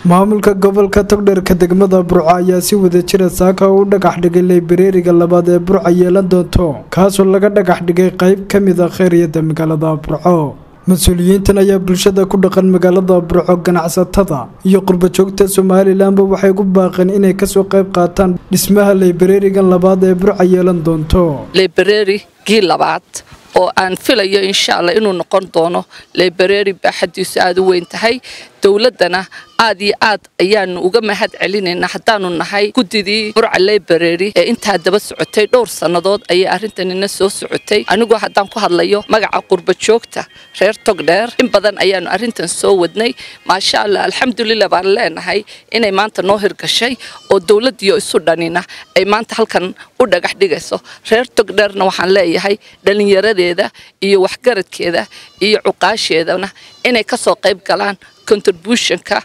maamulka gobolka togdherka degmada burco ayaa si wada jira saaka u dhagax dhigay laybareeriga labaad ee burca yeelan doonto kaasoo laga dhagax dhigay qayb ka mid a khayriyada magaalada burco mas-uuliyiintan ayaa bulshada ku dhaqan magaalada burco ganacsatada iyo qurbajoogta somalilanba waxay ku baaqeen inay kasoo qayb qaataan dhismaha laybareerigan labaad ee burca yeelan doonto laybareerigii labaad oo aan filayo insha allah inuu noqon doono laybareeri baaxadiisu aada u weyn tahay dowladdana aad iyo aad ayaanu uga mahad celinaynaa haddaanu nahay guddidii burca laybareeri ee intaa daba socotay dhowr sannadood ayay arrintanina soo socotay anigoo haddaan ku hadlayo magaca qurbajoogta reer togdheer in badan ayaanu arrintan soo wadnay maasha allah alxamdulilah baan leenahay inay maanta noo hirgashay oo dowladdiyo isu dhanina ay maanta halkan u dhagax dhigayso reer togdheerna waxaan leeyahay dhallinyaradeeda iyo waxgaradkeeda iyo cuqaasheedana inay kasoo qayb galaan contributionka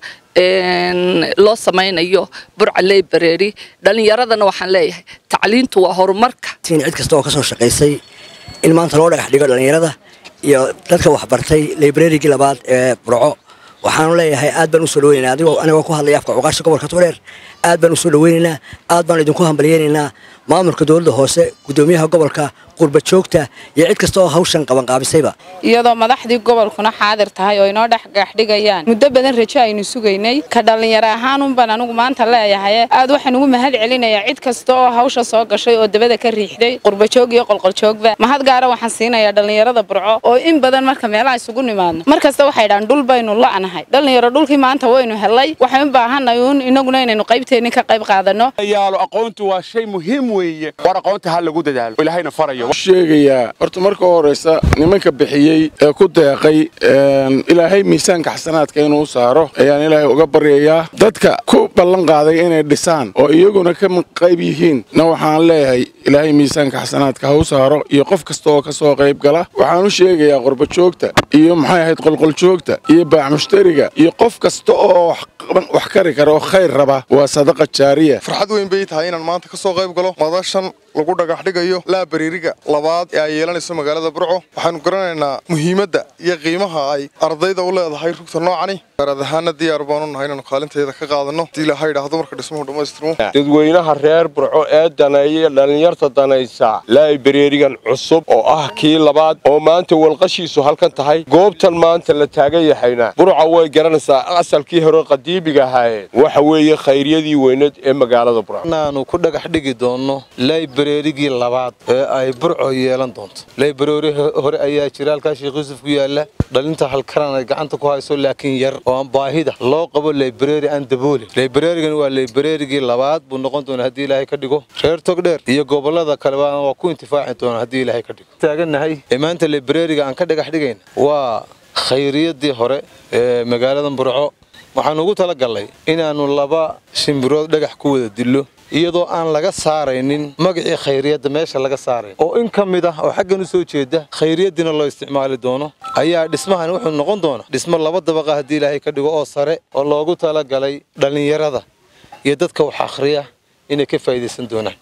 loo samaynayo burca laybareeri dhallinyaradana waxaan leeyahay tacliintu waa horumarka cid kasta oo ka soo shaqaysay in maanta loo dhagax dhigo dhallinyarada iyo dadka waxbartay laybareerigii labaad ee burco waxaanu leeyahay aad baan usoo dhaweynaynaa adigoo anigoo ku hadlaya afka cuqaasha gobolka togdheer aad baan usoo dhaweynaynaa aad baan idinku hambalyeynaynaa maamulka dowladda hoose guddoomiyaha gobolka qurbajoogta iyo cid kasta oo hawshan qabanqaabisayba iyadoo madaxdii gobolkuna xaadir tahay oo inoo dhexgaxdhigayaan muddo badan rajo aynu sugaynay ka dhallinyaro ahaanunbaan anigu maanta leeyahay aad waxaan ugu mahad celinayaa cid kasta oo hawsha soo gashay oo dabada ka riixday qurbajoog iyo qolqoljoogba mahad gaara waxaan siinayaa dhallinyarada burco oo in badan marka meelaha isugu nimaadno mar kasta waxay dhahan dhul baynu la'nahay dhallinyaro dhulkii maanta waynu helay waxaan u baahanay uun inaguna inaynu qaybteenni ka qayb qaadano yaalo aqoontu waa shay muhiim weeye war aqoonta ha lagu dadaalo ilaahayna farayo sheegayaa horta marka horeysa nimanka bixiyey ee ku deeqay ilaahay miisaanka xasanaadka inuu saaro ayaan ilaahay uga baryayaa dadka ku ballan qaaday inay dhisaan oo iyaguna ka qayb yihiin na waxaan leeyahay ilaahay miisaanka xasanaadka ha u saaro iyo qof kasta oo ka soo qayb gala waxaan u sheegayaa qurbajoogta iyo maxay ahayd qolqoljoogta iyo baaxmushtariga iyo qof kasta oo wax kari kara oo khayr raba waa sadaqa jaariya farxad weyn bay tahay inaan maanta ka soo qayb galo madashan lagu dhagax dhigayo laabariiriga labaad ee ay yeelanayso magaalada burco waxaanu garanaynaa muhiimadda iyo qiimaha ay ardayda u leedahay rugta noocani gaaraad ahaana diyaar baanu nahay inaanu kaalinteeda ka qaadano hadii ilaha yidhaahdo marka dhismuhu dhammaystirmo dadweynaha reer burco ee daneeya dhallinyarta danaysa laabareerigan cusub oo ah kii labaad oo maanta walqashiisu halkan tahay goobtan maanta la taagan yahayna burca way garanaysaa asalkii hore qadiimiga ahaayeen waxa weeye khayryadii weyneed ee magaalada burco inaanu ku dhagax dhigi doonno laybareerigii labaad ee ay burco yeelan doonto laybareeri hore ayaa jira halkaa sheekh yuusuf ku yaala dhalinta halkaran ay gacanta ku hayso laakiin yar oo aan baahida loo qabo laybareeri aan daboolin laybareerigan waa laybareerigii labaad buu noqon doona haddii ilaahay ka dhigo reer togdheer iyo gobolada kaleba waa ku intifaaci doona haddii ilaahay ka dhigo taagannahay ee maanta laybareeriga aan ka dhagax dhigayna waa khayriyadii hore ee magaalada burco waxaanu ugu talagalnay inaannu laba shimbirood dhagax ku wada dillo iyadoo aan laga saaraynin magacii khayriyadda meesha laga saarayn oo in ka mid ah oo xaggan u soo jeeda khayriyaddiina loo isticmaali doono ayaa dhismahani wuxuu noqon doona dhismo laba dabaqa haddii ilaahay ka dhigo oo sare oo loogu talagalay dhallinyarada iyo dadka wax akhriya inay ka faa'iidaysan doonaan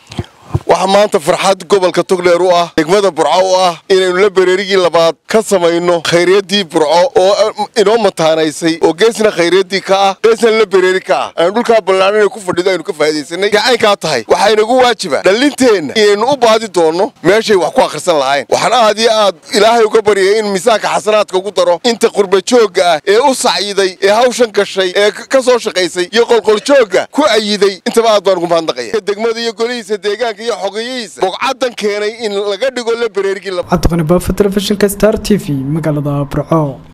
waxaa maanta farxad gobolka togdheer u ah degmada burco u ah inaynu la bareerigii labaad ka samayno khayriyaddii burco oo inoo mataanaysay oo geesna khayriyaddii ka ah geesna la bareeri ka ah aynu dhulkaa ballaaran inay ku fadhido aynu ka faa'iidaysanay gacaynkaa tahay waxaa inagu waajiba dhallinteenna inaynu u baadi doonno meeshay wax ku akhrisan lahayn waxaan aad iyo aad ilaahay uga baryay in miisaanka xasanaadka ugu daro inta qurbajoogga ah ee u sacyiday ee hawshan gashay ee ka soo shaqaysay iyo qolqoljoogga ku ayiday intaba aad baan ugu mahadnaqaya degmada iyo golihiisa deegaanka iyo xogeyihiisa bogcadan keenay in laga dhigo la bareerigii cabdiqani baafa telefishinka star t v magaalada burco